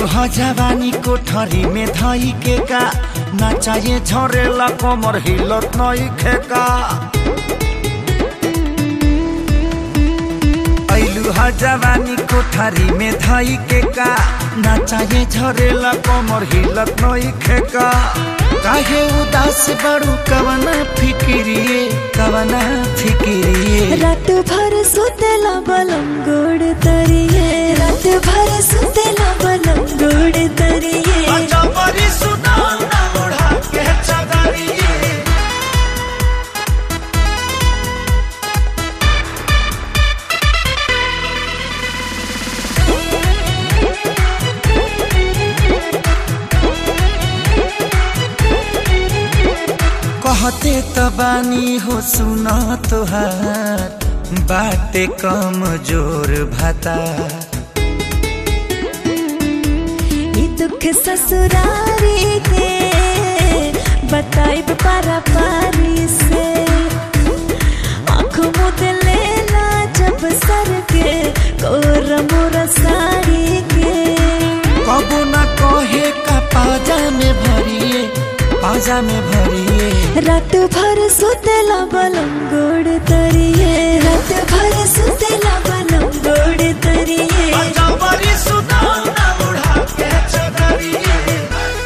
ह जवानी कोठरी में धई के का नाचाए झरेला कमर हिलत नई खेका ऐलू ह जवानी कोठरी में धई के का नाचाए झरेला कमर हिलत नई खेका काहे उदास बड़ू कवना फिकिरिए कवना फिकिरिए रात भर सुतेला बलम गोड़ तरिए रात भर सुतेला बलम गोड़ तरिए अजबरी सुनाना ओढ़ा के चदरिए कहते त बानी हो सुन तोहार बाटे कम जोर भाता ई दुख ससुरारी के बताइब पारा पारी से आँख मुद लेला जब सर के कोर मोर साड़ी के कबो न कहे का पाजा में भरिए पाजा में भरिए रात भर सुतेला बलम गोड़ तरिए रात भर सुतेला बलम गोड़ तरिए अजबरी सुनाना ओढ़ा के चदरिए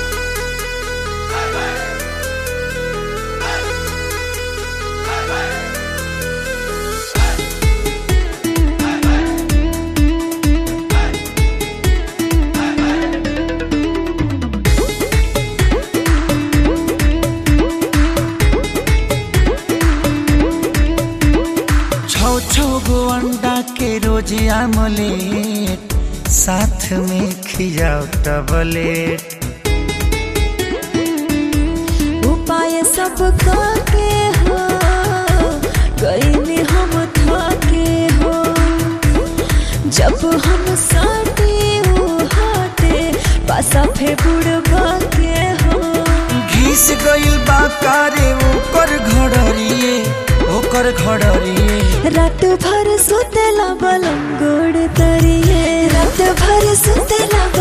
छौ छौ गो अंडा के रोज आमलेट साथ में खिजाओ टबलेट उपाय सब के हो गईले हम थके हो जब हम साटे ओ हाटे पासा फे बुड़बा के हो घिस गइल बा कारे ओकर घड़रिए ओकर घड़रिए रात भर सुतेला बलम गोड़ तरिए रात भर सुतेला